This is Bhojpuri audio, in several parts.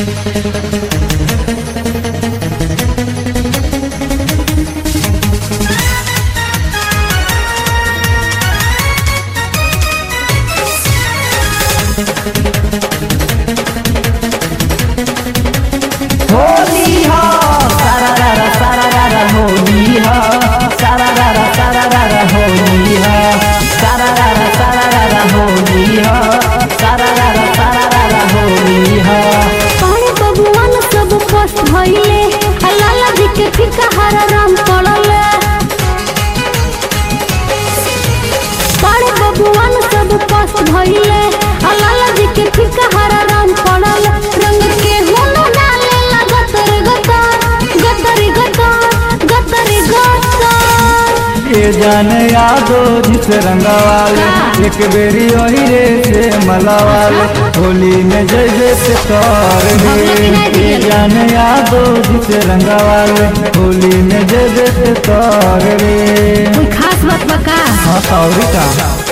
होली हो सारा रारा सारा रारा होली हो सारा रारा सारा रारा होली हो सारा रारा सारा रारा होली हो सारा रारा सारा रारा होली हो पानी बबुआन सब फर्स्ट भइले आ लाला जी के फीका हरा राम पड़ले पानी बबुआन सब फर्स्ट भइले आ लाला जी के फीका हरा राम पड़ल रंग के हुनो डाले लगतर गतर गतरी गतर गतरी गतर ये जाने यादो जिस रंगवाले एक बेरी ओही रे से मलावाले होली में जय जय से तार रे ये जाने यादो जिस रंगवाले होली में जय जय से तार रे कोई खास बात बका हाँ और का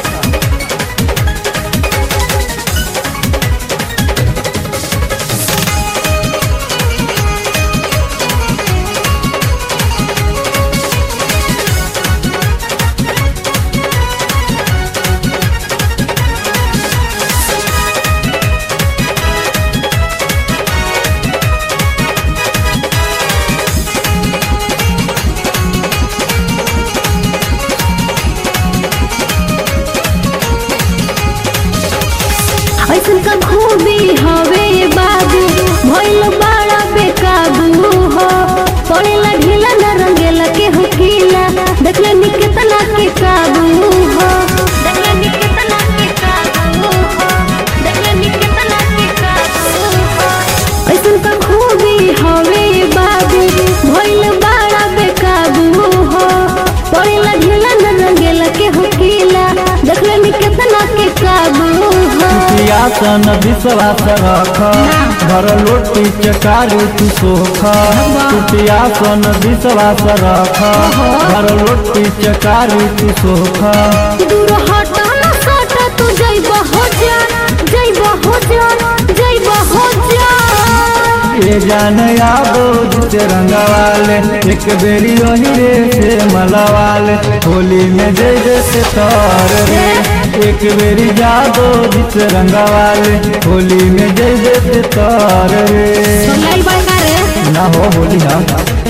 ऐसन का खूबी हवे बाबू भइल बड़ा बेकाबू हो पड़ेला ढीला न रंगेला के हो कीला देखले नी कितना के काबू हो देखले नी कितना के काबू हो देखले नी कितना के काबू हो ऐसन का खूबी हवे बाबू भइल बड़ा बेकाबू हो पड़ेला ढीला न रंगेला के हो कीला देखले नी कितना के काबू हो सियासन विश्वास रख घर लोटी चकारी तू सोख सियासन विश्वास रख घर लोटी चकारी तू सोख दूर हट न सट तू जइब हो जा जइब हो जा जइब हो जा ये जान यादो जिसे रंगवाले एक बेरी ओही रे से मलवाले होली में जय जय से तार रे एक बेरी जादो जिसे रंगवाले होली में जय जय से तार रे सोलाई बड़का रे ना हो होली हाँ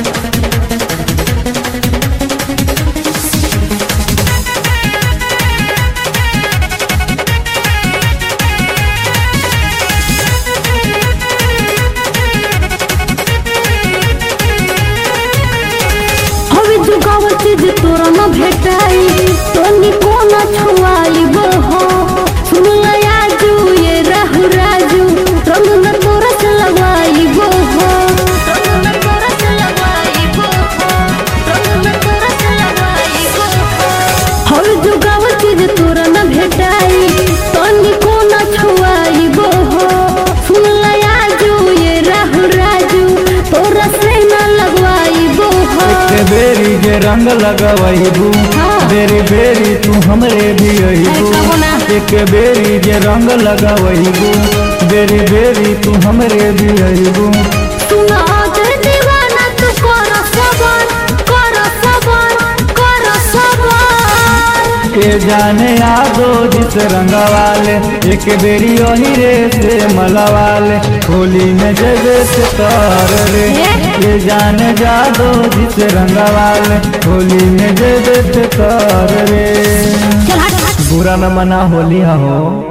हवे जुगाव चीज तोरा न भेटाई तोनी कोना छुआई बो हो सुन लया जू ये राहु राजू रंग न तोरा चलवाई बो हो रंग न तोरा चलवाई बो हो रंग न तोरा चलवाई बो हो हवे जुगाव चीज तोरा न भेटाई तोनी कोना छुआई बो हो सुन लया जू ये राहु राजू तोरा से न लगवाई बो हो एक बेरी जे रंग लगवैबू हाँ। बेरी बेरी तू हमरे भी अइबू ऐसा होना। एक बेरी जे रंग लगवैबू बेरी बेरी तू हमरे भी अइबू सुना दे दीवाना तू कर सबर कर सबर कर सबर के जाने यादो जिस रंगवाले एक बेरी ओही रे से मलवाले होली में जय जय से तार रे ये जाने जादो जिस रंगवाले होली में जय जय से तार रे चल हट बुरा न मना होली हो